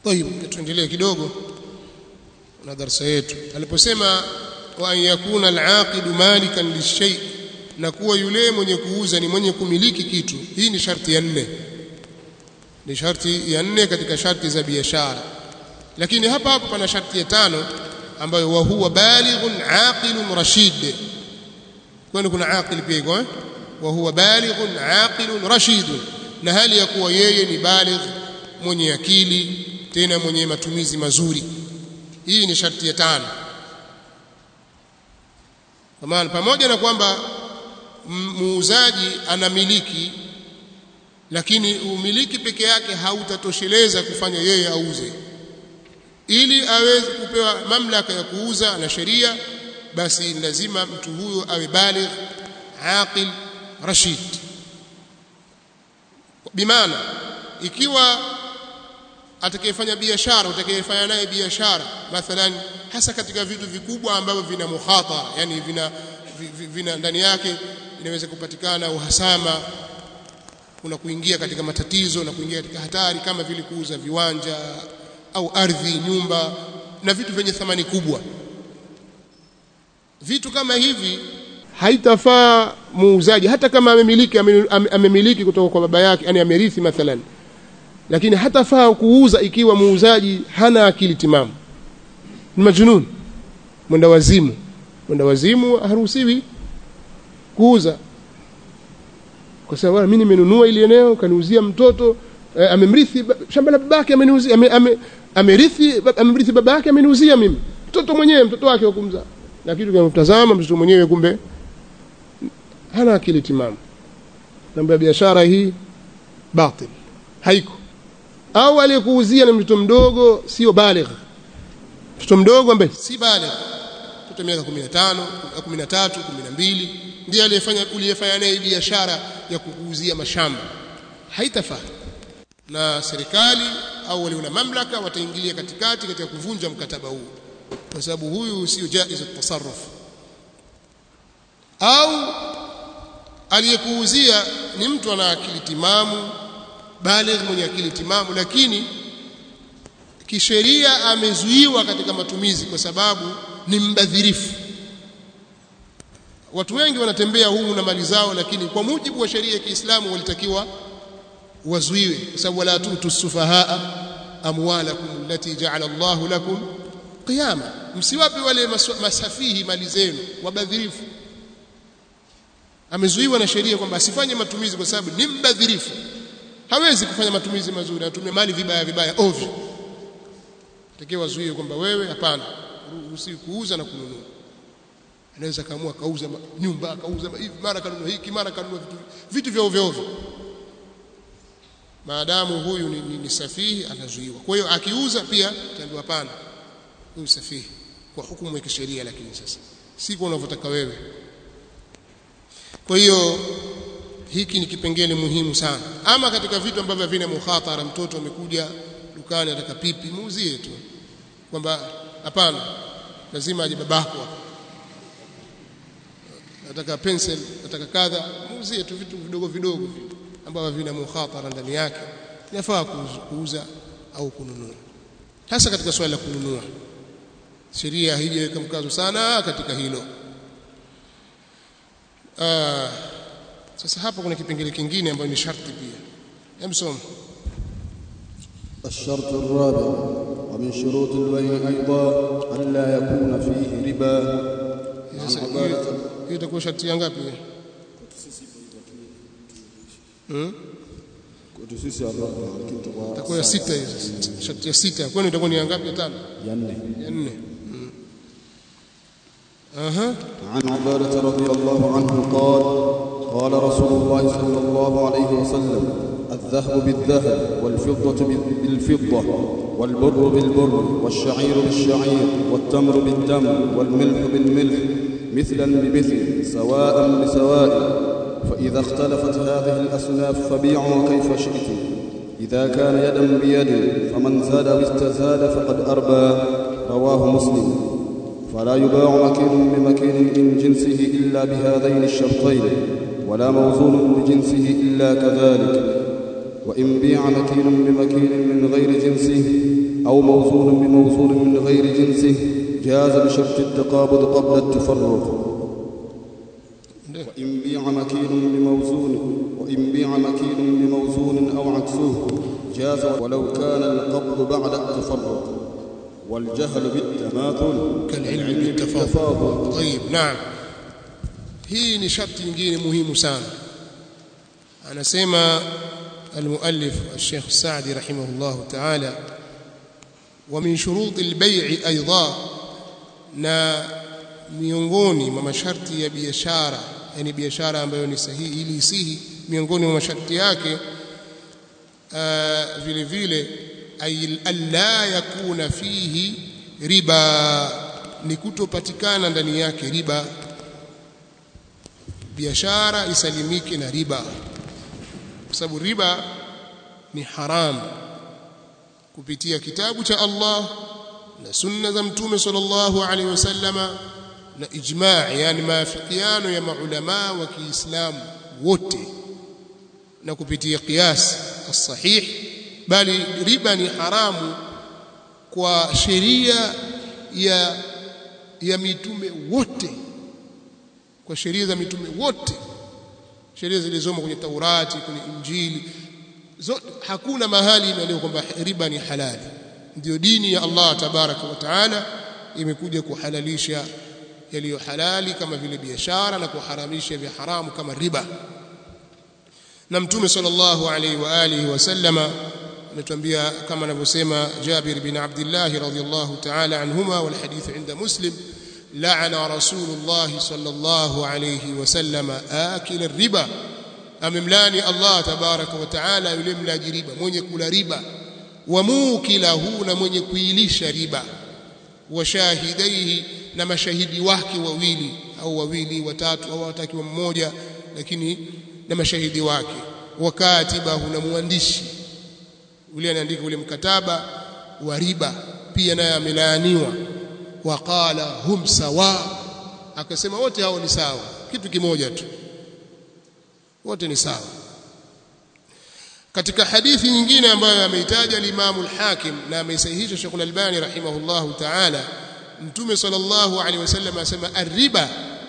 طيب tuendelee kidogo na darasa yetu aliposema wa an yakuna al-aqidu malikan lishay na kuwa yule mwenye kuuza ni mwenye kumiliki kitu hii ni sharti ya nne ni sharti ya nne katika sharti za biashara lakini hapa hapo pana sharti ya tano ambayo wa huwa balighun aqilun rashid kwani kuna aqil pia iko eh wa huwa balighun aqilun rashid na hali ya kuwa yeye ni baligh mwenye akili tena mwenye matumizi mazuri hii ni sharti ya tano kwa maana pamoja na kwamba muuzaji anamiliki lakini umiliki peke yake hautatosheleza kufanya yeye auze ili aweze kupewa mamlaka ya kuuza na sheria basi lazima mtu huyo awe baligh aqil rashid bimaana ikiwa atakayefanya biashara utakayefanya naye biashara mathalan hasa katika vitu vikubwa ambavyo vina mukhatara yani vina vina ndani yake inaweza kupatikana uhasama kuna kuingia katika matatizo na kuingia katika hatari kama vile kuuza viwanja au ardhi nyumba na vitu vyenye thamani kubwa vitu kama hivi haitafaa muuzaji hata kama amemiliki amemiliki kutoka kwa baba yake yani amerithi mathalan lakini hatafaa kuuza ikiwa muuzaji hana akili timamu ni majnun mwenda wazimu mwenda wazimu haruhusiwi kuuza kwa sababu mimi nimenunua ile eneo kaniuzia mtoto eh, amemrithi shamba la babake ameniuzia ame, ame, amerithi amemrithi babake ameniuzia mimi mtoto mwenyewe mtoto wake wa kumzaa na kitu kinamtazama mtoto mwenyewe kumbe hana akili timamu mambo ya biashara hii batil haiko au aliyekuuzia ni mtoto mdogo sio baligh mtoto mdogo ambaye si baligh mtoto miaka 15 13 12 ndiye aliyefanya uliyefanya naye biashara ya kukuuzia mashamba haitafaa na serikali au wale wana mamlaka wataingilia katikati katika kuvunja mkataba huu kwa sababu huyu sio jaiz at-tasarruf au aliyekuuzia ni mtu ana akili timamu baligh mwenye akili timamu lakini kisheria amezuiwa katika matumizi kwa sababu ni mbadhirifu watu wengi wanatembea humu na mali zao lakini kwa mujibu wa sheria ya Kiislamu walitakiwa wazuiwe kwa sababu wala tutu sufahaa amwalakum allati ja'ala Allah lakum qiyama msiwape wale masafihi mali zenu wabadhirifu amezuiwa na sheria kwamba asifanye matumizi kwa sababu ni mbadhirifu hawezi kufanya matumizi mazuri anatumia mali vibaya vibaya ovyo takiwa wazuie kwamba wewe hapana usiku kuuza na kununua anaweza kaamua kauza nyumba akauza hivi mara kanunua hiki mara kanunua vitu vitu vya ovyo ovyo maadamu huyu ni, ni, ni safihi anazuiwa kwa hiyo akiuza pia taambiwa hapana huyu safihi kwa hukumu ya kisheria lakini sasa si kwa unavyotaka wewe kwa hiyo hiki ni kipengele muhimu sana ama katika vitu ambavyo havina mukhatara mtoto amekuja dukani ataka pipi muuzie tu kwamba hapana lazima aje babako hapa nataka pencil nataka kadha muuzie tu vitu vidogo vidogo ambavyo vina mukhatara ndani yake inafaa kuuza au kununua hasa katika swala la kununua sheria haijaweka mkazo sana katika hilo Aa, sasa hapa kuna kipengele kingine ambayo ni sharti pia emsom الشرط الرابع ومن شروط البيع أيضا ألا يكون فيه ربا sasa hiyo hiyo itakuwa sharti ya ngapi hmm? kwetu sisi araba lakini itakuwa itakuwa ya sita hiyo sasa sharti ya sita kwani itakuwa ni ya ngapi ya tano ya nne ya nne hmm. aha عن عبادة رضي الله عنه قال قال رسول الله صلى الله عليه وسلم الذهب بالذهب والفضة بالفضة والبر بالبر والشعير بالشعير والتمر بالتمر والملح بالملح مثلا بمثل سواء بسواء فإذا اختلفت هذه الأصناف فبيعوا كيف شئتم إذا كان يدا بيد فمن زاد أو استزاد فقد أربى رواه مسلم فلا يباع مكين بمكين من جنسه إلا بهذين الشرطين ولا موزون بجنسه إلا كذلك وإن بيع مكين بمكين من غير جنسه أو موزون بموزون من غير جنسه جاز بشرط التقابض قبل التفرق وإن بيع مكيل بموزون وإن بيع مكيل بموزون أو عكسه جاز ولو كان القبض بعد التفرق والجهل بالتماثل كالعلم بالتفاضل طيب نعم hii ni sharti nyingine muhimu sana anasema المؤلف الشيخ السعدي رحمه الله تعالى ومن شروط البيع ايضا na miongoni mwa masharti ya biashara yani biashara ambayo ni sahihi ili isihi miongoni mwa masharti yake vile vile ay alla yakuna fihi riba ni kutopatikana ndani yake riba biashara isalimike na riba kwa sababu riba ni haramu kupitia kitabu cha Allah na sunna za mtume sallallahu alaihi wasallama na ijma' yani maafikiano ya maulama wa Kiislamu wote na kupitia qiyas as-sahih bali riba ni haramu kwa sheria ya ya mitume wote kwa sheria za mitume wote sheria zilizomo kwenye Taurati kwenye Injili zote hakuna mahali imeandikwa kwamba riba ni halali ndio dini ya Allah tabaraka wa taala imekuja kuhalalisha yaliyo halali kama vile biashara na kuharamisha vya haramu kama riba na mtume sallallahu alaihi wa alihi wasallama ametuambia kama anavyosema Jabir bin Abdullah radhiyallahu ta'ala anhuma wal hadith inda Muslim la'ana Rasulullah sallallahu alayhi wasallam akil riba amemlani Allah tabaraka wa taala yule mlaji riba mwenye kula riba wa mukilahu na mwenye kuilisha riba wa shahidaihi na mashahidi wake wawili au wawili watatu au watakiwa mmoja lakini na mashahidi wake wa katibahu na mwandishi yule anaandika ule mkataba wa riba pia naye amelaaniwa waqala hum sawa akasema wote hao ni sawa kitu kimoja tu wote ni sawa katika hadithi nyingine ambayo ameitaja al-Imam al-Hakim na ameisahihisha Sheikh al-Albani rahimahullahu ta'ala Mtume sallallahu alaihi wasallam asema ar-riba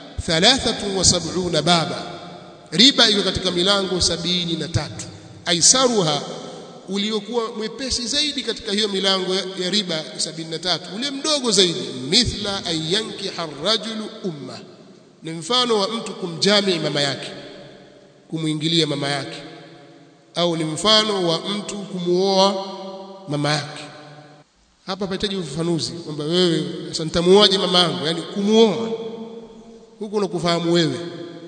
73 baba riba iko katika milango sabini na tatu aisaruha uliokuwa mwepesi zaidi katika hiyo milango ya riba 73 ule mdogo zaidi mithla ayanki harrajulu umma ni mfano wa mtu kumjami mama yake kumuingilia mama yake au ni mfano wa mtu kumuoa mama yake hapa pahitaji ufafanuzi kwamba wewe sasa nitamuoaje mama yangu yani kumuoa huko unakufahamu wewe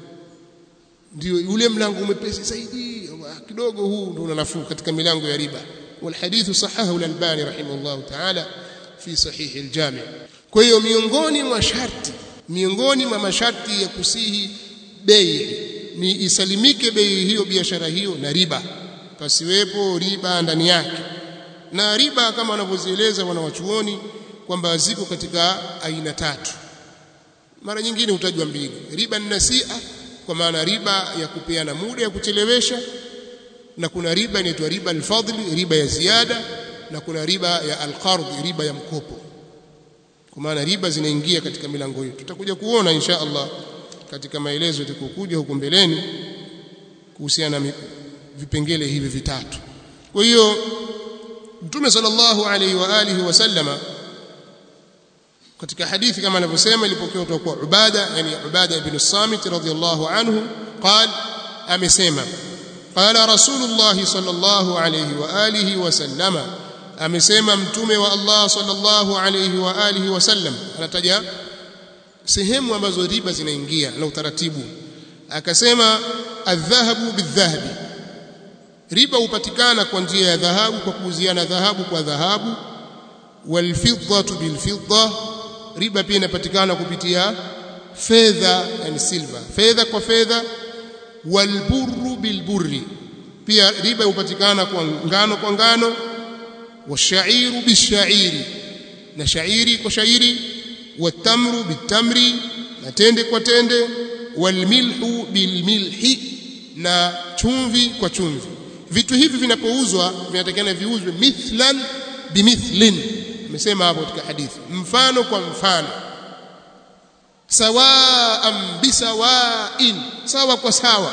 ndio ule mlango umepesi zaidi kidogo huu ndio unanafuu katika milango ya riba والحديث صححه الألباني رحمه الله تعالى في صحيح الجامع kwa hiyo miongoni mwa sharti miongoni mwa masharti ya kusihi bei ni isalimike bei hiyo biashara hiyo na riba pasiwepo riba ndani yake na riba kama wanavyozieleza wanawachuoni kwamba ziko katika aina tatu mara nyingine hutajwa mbili riba nasia kwa maana riba ya kupeana muda ya kuchelewesha na kuna riba inaitwa riba alfadli riba ya ziada na kuna riba ya alqard riba ya mkopo kwa maana riba zinaingia katika milango hiyo tutakuja kuona insha Allah katika maelezo yatakokuja huko mbeleni kuhusiana na vipengele hivi vitatu kwa hiyo Mtume sallallahu alaihi wa alihi wasallama katika hadithi kama anavyosema ilipokewa kutoka kwa Ubada yani Ubada ibn Samit radhiyallahu anhu قال amesema قال رسول الله صلى الله عليه واله وسلم amesema mtume wa Allah sallallahu alayhi wa alihi wasallam anataja sehemu ambazo riba zinaingia na utaratibu akasema adhahabu bidhahabi riba hupatikana kwa njia ya dhahabu kwa kuuziana dhahabu kwa dhahabu walfiddatu bilfidda riba pia inapatikana kupitia fedha yani silver fedha kwa fedha walburru bilburri pia riba hupatikana kwa ngano kwa ngano washairu bishairi na shairi kwa shairi watamru bitamri na tende kwa tende walmilhu bilmilhi na chumvi kwa chumvi vitu hivi vinapouzwa vinatakana viuzwe mithlan bimithlin amesema hapo katika hadithi mfano kwa mfano sawaan bisawain sawa kwa sawa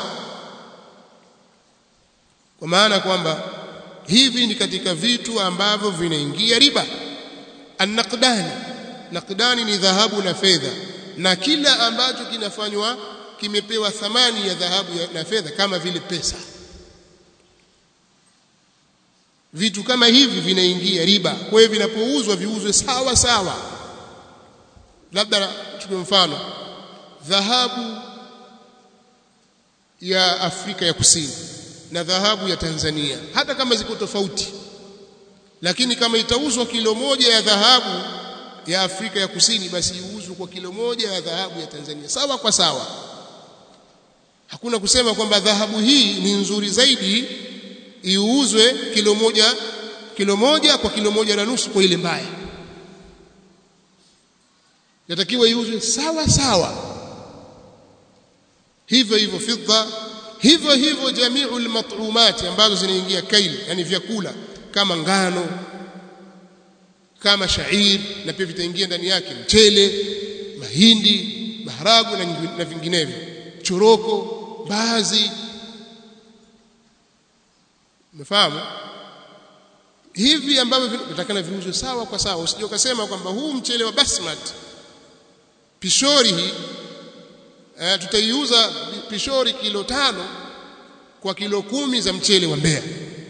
kwa maana kwamba hivi ni katika vitu ambavyo vinaingia riba annaqdani naqdani ni dhahabu na fedha na kila ambacho kinafanywa kimepewa thamani ya dhahabu na fedha kama vile pesa vitu kama hivi vinaingia riba kwa hiyo vinapouzwa viuzwe sawa sawa labda chukue mfano dhahabu ya Afrika ya Kusini na dhahabu ya Tanzania hata kama ziko tofauti lakini kama itauzwa kilo moja ya dhahabu ya Afrika ya Kusini basi iuzwe kwa kilo moja ya dhahabu ya Tanzania sawa kwa sawa hakuna kusema kwamba dhahabu hii ni nzuri zaidi iuzwe kilo moja kilo moja kwa kilo moja na nusu kwa ile mbaya yatakiwa iuzwe sawa sawa hivyo hivyo fidda hivyo hivyo jamiul mat'umat ambazo zinaingia kaili yani vyakula kama ngano kama shair na pia vitaingia ndani yake mchele mahindi maharagu na, na vinginevyo choroko baadhi umefahamu hivi ambavyo vitakana viuzwe sawa kwa sawa usije ukasema kwamba huu mchele wa basmati pishori hii eh, tutaiuza pishori kilo tano kwa kilo kumi za mchele wa Mbeya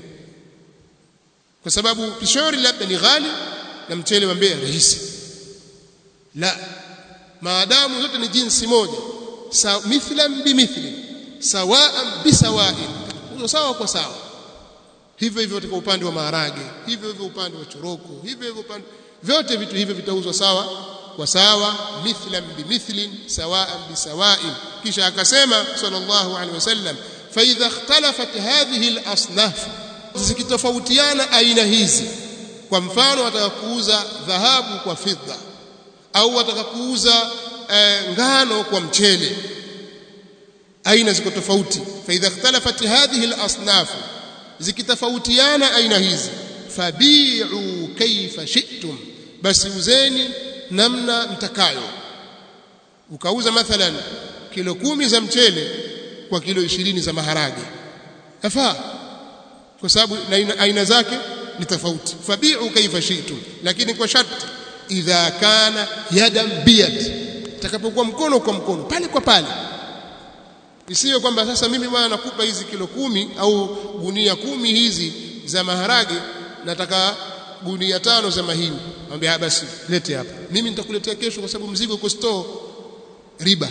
kwa sababu pishori labda ni ghali na mchele wa Mbeya rahisi la maadamu zote ni jinsi moja sa, mithlan bimithli sawaan bisawain hiyo sawa kwa sawa hivyo hivyo katika upande wa maharage hivyo hivyo upande wa choroko hivyo hivyo upande vyote vitu hivyo vitauzwa sawa kwa sawa mithlan bimithlin sawaan bisawain kisha akasema sallallahu alaihi wasallam fa idha ikhtalafat hadhihi al-asnaf zikitofautiana aina hizi kwa mfano wataka kuuza dhahabu kwa fidda au wataka kuuza e, ngano kwa mchele aina ziko tofauti fa idha ikhtalafat hadhihi al-asnaf zikitofautiana aina hizi fabi'u kaifa shi'tum basi uzeni namna mtakayo ukauza mathalan kilo kumi za mchele kwa kilo ishirini za maharage yafaa kwa sababu aina, aina zake ni tofauti fabi'u kaifa shi'tum lakini kwa sharti idha kana yadan biyad takapokuwa mkono kwa mkono pale kwa pale isiwe kwamba sasa mimi bwana nakupa hizi kilo kumi au gunia kumi hizi za maharage nataka gunia tano za mahindi mwambie basi lete hapa mimi nitakuletea kesho kwa sababu mzigo uko store riba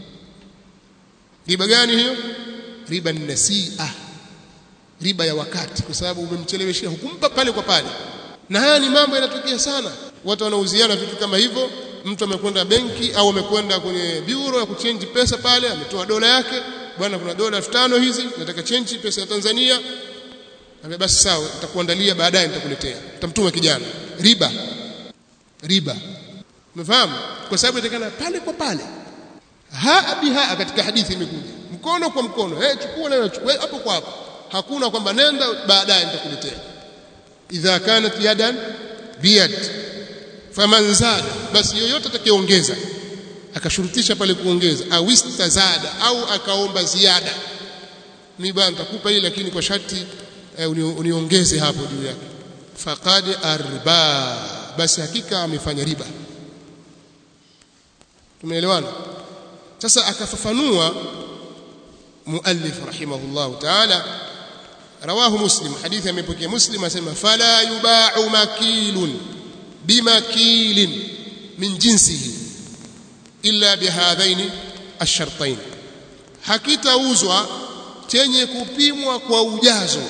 riba gani hiyo riba ni nasia riba ya wakati kwa sababu umemcheleweshia hukumpa pale kwa pale na haya ni mambo yanatokea sana watu wanauziana vitu kama hivyo mtu amekwenda benki au amekwenda kwenye bureau ya kuchange pesa pale ametoa dola yake bwana kuna dola 5000 hizi nataka change pesa ya Tanzania Ambe basi sawa nitakuandalia baadaye nitakuletea utamtuma kijana riba riba umefahamu kwa sababu inatakana pale kwa pale haa biha katika hadithi imekuja mkono kwa mkono eh chukua na chukua hapo kwa hapo hakuna kwamba nenda baadaye nitakuletea idha kanat yadan biyad faman zada basi yoyote atakayeongeza akashurutisha pale kuongeza au istazada au akaomba ziada mimi bwana nitakupa hii lakini kwa sharti eh, uniongeze hapo juu yake faqad arba basi hakika amefanya riba tumeelewana sasa akafafanua muallif rahimahullah ta'ala rawahu muslim hadithi amepokea muslim asema fala yuba'u makilun bimakilin min jinsihi illa bihadhaini ash-shartain hakitauzwa chenye kupimwa kwa ujazo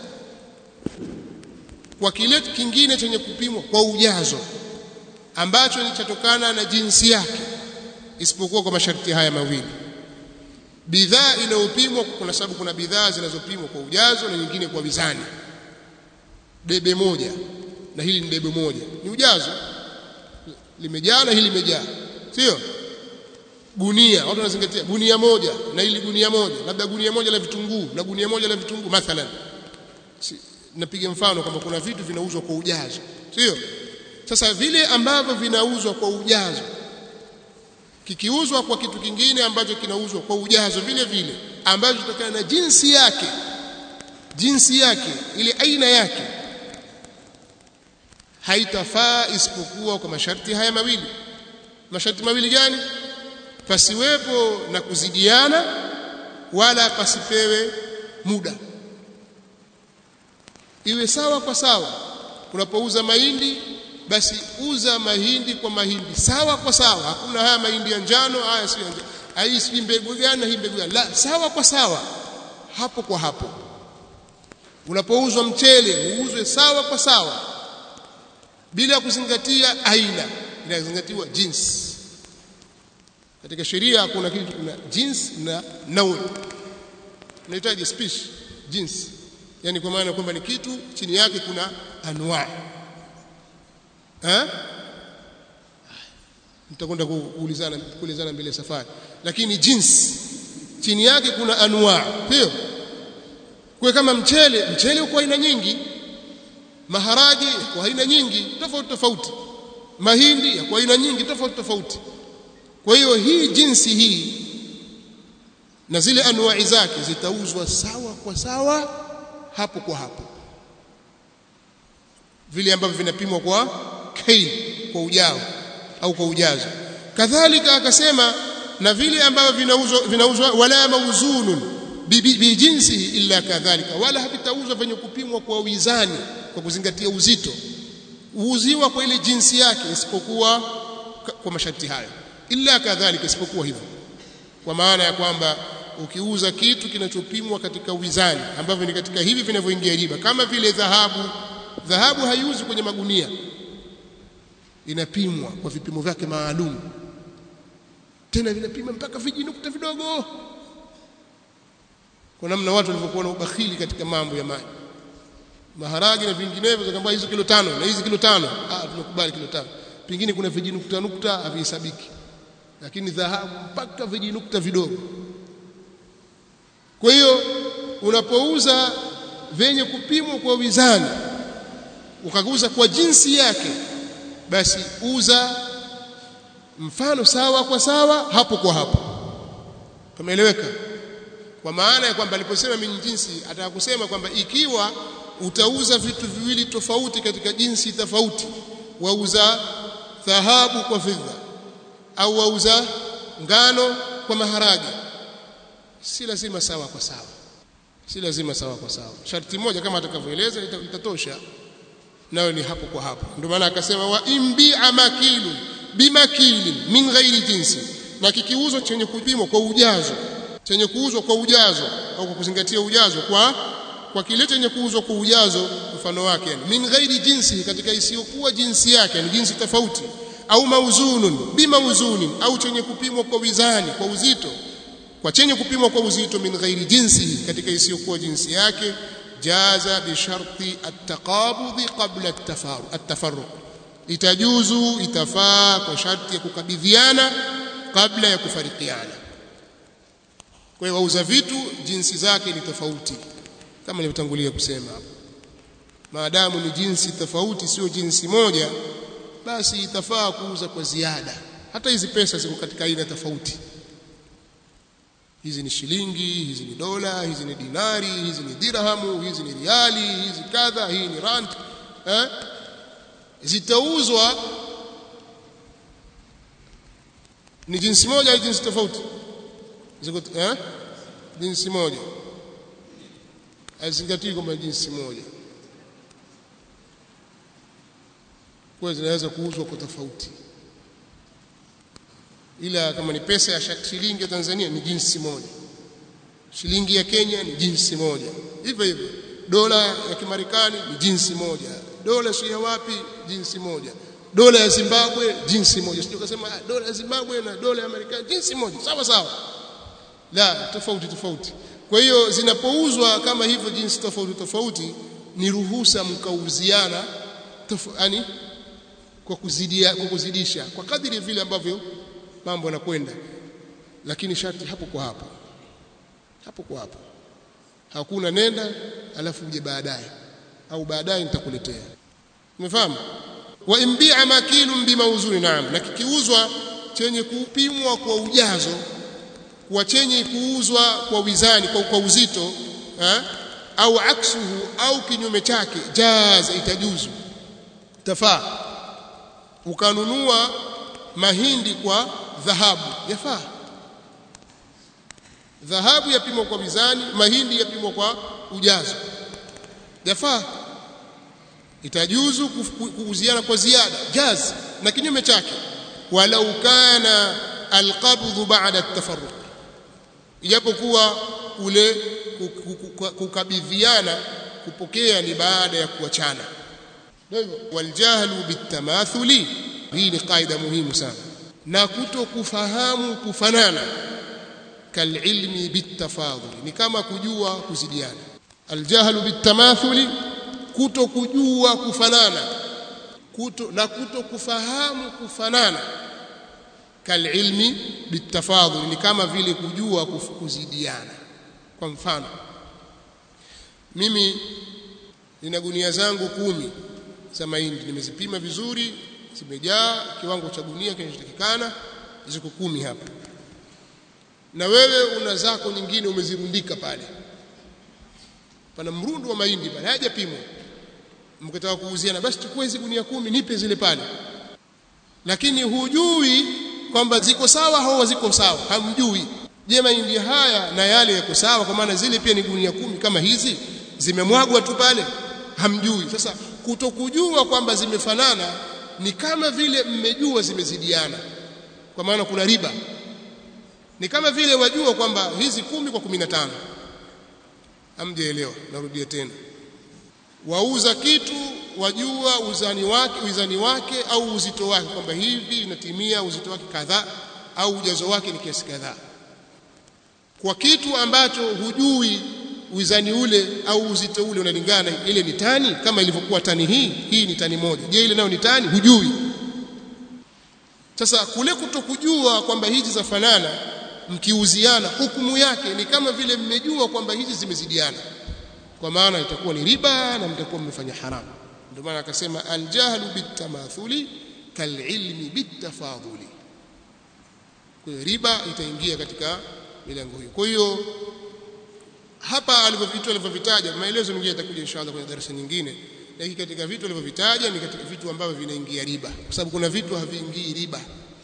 kwa kile kingine chenye kupimwa kwa ujazo ambacho ni chatokana na jinsi yake isipokuwa kwa masharti haya mawili bidhaa inayopimwa kuna sababu kuna bidhaa zinazopimwa kwa ujazo na nyingine kwa mizani debe moja na hili ni debe moja ni ujazo limejaa na hili limejaa sio gunia watu wanazingatia gunia moja na hili gunia moja labda gunia moja la vitunguu na gunia moja la vitunguu mathalan napiga mfano kwamba kuna vitu vinauzwa kwa ujazo sio sasa vile ambavyo vinauzwa kwa ujazo kikiuzwa kwa kitu kingine ambacho kinauzwa kwa ujazo vile vile ambacho kutokana na jinsi yake jinsi yake ile aina yake haitafaa isipokuwa kwa masharti haya mawili masharti mawili gani pasiwepo na kuzidiana wala pasipewe muda iwe sawa kwa sawa unapouza mahindi basi uza mahindi kwa mahindi sawa kwa sawa hakuna haya mahindi ya njano haya si njano hii si mbegu gani hii mbegu gani la sawa kwa sawa hapo kwa hapo unapouzwa mchele uuzwe sawa kwa sawa bila kuzingatia aina inazingatiwa jinsi katika sheria kuna kitu kuna jinsi na naui unahitaji species jinsi yani kwa maana kwamba ni kitu chini yake kuna anwa eh mtakwenda kuulizana kuulizana mbele safari lakini jinsi chini yake kuna anwa sio kwa kama mchele mchele uko aina nyingi maharage kwa aina nyingi tofauti tofauti mahindi kwa aina nyingi tofauti tofauti kwa hiyo hii jinsi hii na zile anuai zake zitauzwa sawa kwa sawa hapo kwa hapo vile ambavyo vinapimwa kwa kail kwa ujao au kwa ujazo kadhalika akasema na vile ambavyo vinauzwa vinauzwa wala mauzunun bi jinsi illa kadhalika wala havitauzwa venye kupimwa kwa wizani kwa kuzingatia uzito uuziwa kwa ile jinsi yake isipokuwa kwa masharti hayo illa kadhalika isipokuwa hivyo kwa maana ya kwamba ukiuza kitu kinachopimwa katika wizani ambavyo ni katika hivi vinavyoingia riba kama vile dhahabu dhahabu haiuzi kwenye magunia inapimwa kwa vipimo vyake maalum tena vinapima mpaka vijinukta vidogo kwa namna watu walivyokuwa na ubakhili katika mambo ya maji maharagi na vinginevyo zakamba hizo kilo tano na hizi kilo tano ah tunakubali kilo tano pengine kuna vijinukta nukta havihesabiki lakini dhahabu mpaka vijinukta vidogo kwa hiyo unapouza venye kupimwa kwa wizani ukaguza kwa jinsi yake basi uza mfano sawa kwa sawa hapo kwa hapo tumeeleweka kwa maana ya kwamba aliposema min jinsi ataka kusema kwamba ikiwa utauza vitu viwili tofauti katika jinsi tofauti wauza dhahabu kwa fedha au wauza ngano kwa maharage si lazima sawa kwa sawa si lazima sawa kwa sawa sharti moja kama atakavyoeleza itatosha nayo ni hapo kwa hapo ndio maana akasema wa imbi'a makilu bimakilin min ghairi jinsi na kikiuzwa chenye kupimwa kwa ujazo chenye kuuzwa kwa ujazo au kwa kuzingatia ujazo kwa kwa kile chenye kuuzwa kwa ujazo mfano wake yani min ghairi jinsi katika isiyokuwa jinsi yake ni jinsi tofauti au mauzunun bimauzunin au chenye kupimwa kwa wizani kwa uzito kwa chenye kupimwa kwa uzito min ghairi jinsi katika isiyokuwa jinsi yake jaza bi sharti at-taqabudhi qabla at-tafarruq itajuzu itafaa kwa sharti ya kukabidhiana kabla ya kufarikiana kwa hiyo wauza vitu jinsi zake ni tofauti kama nilivyotangulia kusema hapo maadamu ni jinsi tofauti sio jinsi moja basi itafaa kuuza kwa ziada hata hizi pesa ziko katika aina tofauti hizi ni shilingi hizi ni dola hizi ni dinari hizi ni dirhamu hizi ni riali hizi kadha hii ni rand eh zitauzwa ni jinsi moja au jinsi tofauti ziko eh jinsi moja hazingatii kwamba jinsi moja kwa zinaweza kuuzwa kwa tofauti ila kama ni pesa ya shilingi ya Tanzania ni jinsi moja shilingi ya Kenya ni jinsi moja hivyo hivyo dola ya Kimarekani ni jinsi moja dola si ya wapi jinsi moja dola ya Zimbabwe jinsi moja sio kusema dola ya Zimbabwe na dola ya Marekani jinsi moja sawa sawa la tofauti tofauti kwa hiyo zinapouzwa kama hivyo jinsi tofauti tofauti ni ruhusa mkauziana yani kwa kuzidia kwa kuzidisha kwa kadiri vile ambavyo mambo yanakwenda lakini sharti hapo kwa hapo hapo kwa hapo hakuna nenda alafu uje baadaye au baadaye nitakuletea umefahamu wa imbi'a makilun bimauzuni naam na kikiuzwa chenye kupimwa kwa ujazo kwa chenye kuuzwa kwa wizani kwa, kwa uzito ha? au aksuhu au kinyume chake jaza itajuzu tafaa ukanunua mahindi kwa dhahabu yafaa dhahabu yapimwa kwa mizani mahindi yapimwa kwa ujazo yafaa itajuzu kuuziana kwa ziada jaz na kinyume chake walau kana alqabdhu ba'da at-tafarruq ijapokuwa kule kukabidhiana kupokea ni baada ya kuachana ndio waljahlu bitamathuli hii ni kaida muhimu sana na kutokufahamu kufanana kalilmi bitafadhuli ni kama kujua kuzidiana aljahlu bitamathuli kuto kujua kufanana kuto na kuto kufahamu kufanana kalilmi bitafadhuli ni kama vile kujua kuzidiana kwa mfano mimi nina gunia zangu kumi za mahindi nimezipima vizuri zimejaa kiwango cha gunia kinachotakikana ziko kumi hapa na wewe una zako nyingine umezirundika pale pana mrundo wa mahindi pale hajapimwa mkitaka kuuziana basi chukua hizo gunia kumi nipe zile pale lakini hujui kwamba ziko sawa au ziko sawa hamjui je mahindi haya na yale yako sawa kwa maana zile pia ni gunia kumi kama hizi zimemwagwa tu pale hamjui sasa kutokujua kwamba zimefanana ni kama vile mmejua zimezidiana kwa maana kuna riba ni kama vile wajua kwamba hizi kumi kwa kumi na tano hamjaelewa narudia tena wauza kitu wajua uzani wake uzani wake au uzito wake kwamba hivi inatimia uzito wake kadhaa au ujazo wake ni kiasi kadhaa kwa kitu ambacho hujui uzani ule au uzito ule unalingana ile ni tani kama ilivyokuwa tani hii hii ni tani moja je ile nayo ni tani hujui sasa kule kutokujua kwamba hizi zafanana mkiuziana hukumu yake ni kama vile mmejua kwamba hizi zimezidiana kwa maana itakuwa ni riba na mtakuwa mmefanya haramu ndio maana akasema aljahlu bitamathuli kalilmi bitafadhuli kwa hiyo riba itaingia katika milango hiyo kwa hiyo hapa alivyovitu alivyovitaja maelezo mengine yatakuja inshallah kwenye darasa nyingine lakini katika vitu alivyovitaja ni katika vitu ambavyo vinaingia riba kwa sababu kuna vitu haviingii riba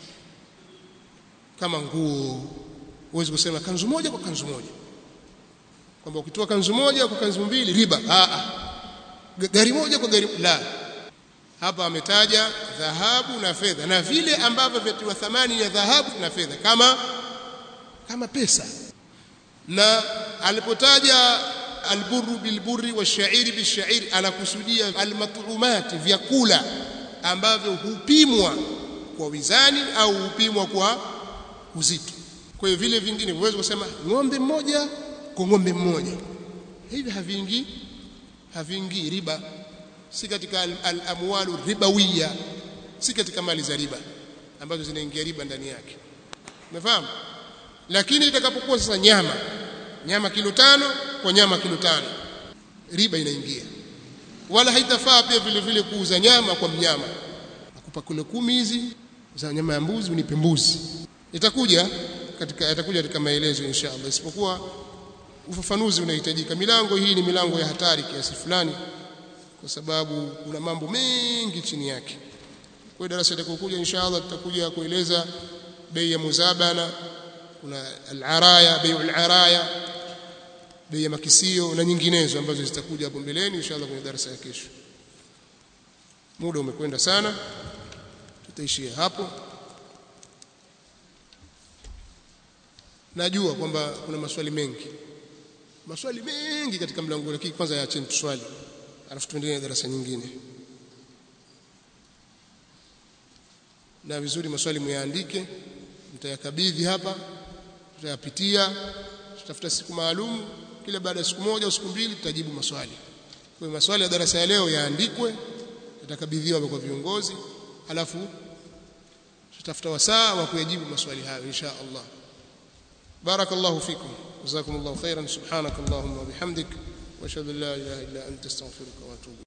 kama nguo huwezi kusema kanzu moja kwa kanzu moja kwamba ukitoa kanzu moja kwa kanzu mbili riba a a gari moja kwa gari la hapa ametaja dhahabu na fedha na vile ambavyo vyatiwa thamani ya dhahabu na fedha kama kama pesa na alipotaja alburu bilburri washairi bishairi anakusudia almat'umati vyakula ambavyo hupimwa kwa wizani au hupimwa kwa uzito kwa hiyo vile vingine huwezi kusema ng'ombe mmoja kwa ng'ombe mmoja hivi haviingii haviingii riba si katika al-amwalu al ribawiya si katika mali za riba ambazo zinaingia riba ndani yake umefahamu lakini itakapokuwa sasa nyama nyama kilo tano kwa nyama kilo tano riba inaingia wala haitafaa pia vile vile kuuza nyama kwa mnyama akupa kilo kumi hizi za nyama ya mbuzi unipe mbuzi itakuja katika itakuja katika maelezo inshallah isipokuwa ufafanuzi unahitajika milango hii ni milango ya hatari kiasi fulani kwa sababu kuna mambo mengi chini yake kwa darasa litakokuja inshallah tutakuja kueleza bei ya muzabana kuna al-araya bei al-araya bei ya makisio na nyinginezo ambazo zitakuja hapo mbeleni inshallah kwenye darasa ya kesho muda umekwenda sana tutaishia hapo najua kwamba kuna maswali mengi maswali mengi katika mlango lakini kwanza yaacheni tuswali alafu tuendelee darasa nyingine na vizuri maswali muyaandike mtayakabidhi hapa tutayapitia tutafuta siku maalum kila baada ya siku moja au siku mbili tutajibu maswali kwa hiyo maswali ya darasa ya leo yaandikwe yatakabidhiwa kwa viongozi alafu tutafuta wasaa wa kuyajibu maswali hayo insha Allah بارك الله فيكم جزاكم الله خيرا سبحانك اللهم وبحمدك wa ashhadu an la ilaha illa anta astaghfiruka wa atubu